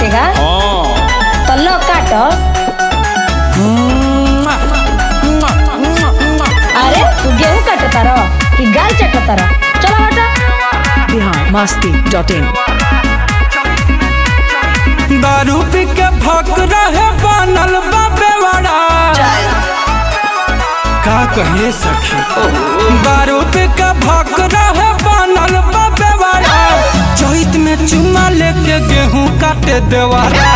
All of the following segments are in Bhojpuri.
काटेगा तो लो काटो अरे तू गेहूं काटता रहो कि गाल चटता रहो चलो हटा बिहार मस्ती डॉट इन दारू पी के भक रहे बनल बाबे बड़ा का कहे सखी दारू पी के भक रहे बनल बाबे बड़ा चैत में चुमा लेके गेहूं काटे देवारा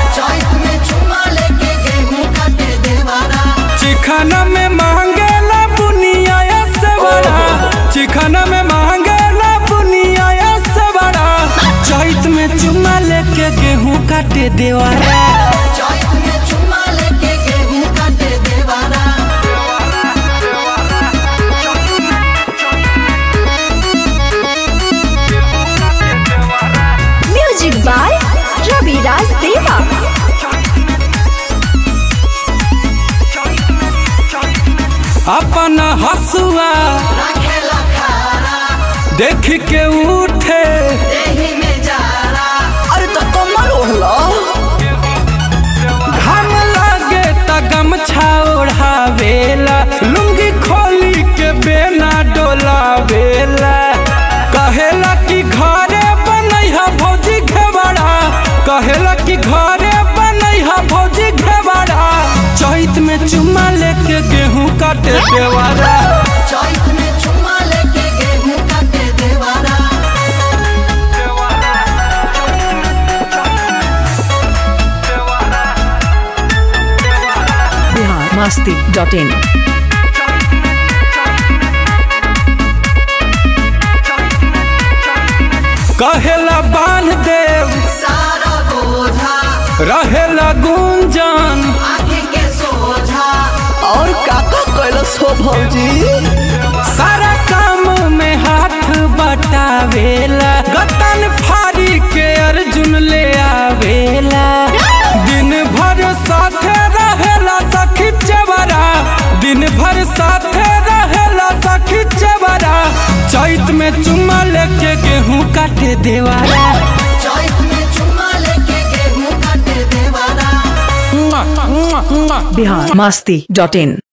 चिखना में मांगेला बुनिया से बड़ा चिखना में मांगेला बुनिया से बड़ा चैत में चुमा लेके गेहूं काटे देवारा म्यूजिक बाय रवि राज देवा अपन हसुआ देख के उठे अरे तो कमल ओढ़लो घाम लागे त गमछा ओढ़ावेला लुंगी खोली के बेना डोलावेला कहेला कि घरे बनैहा भौजी घेवड़ा कहेला कि घरे बनैहा भौजी घेवड़ा चैत में चुमा लेके गेहूं काटे देवारा बिहार मस्ती डॉट इन कहेला बांध देव रहेला गुंजन और काका कैलस हो भौजी सारा काम में हाथ बटावेला गतन फारी के अर्जुन ले आवेला दिन भर साथे रहेला सखी चेवरा दिन भर साथे रहेला सखी चेवरा चैत में चुम्मा लेके गेहूं काटे देवारा बिहार मस्ती डॉट इन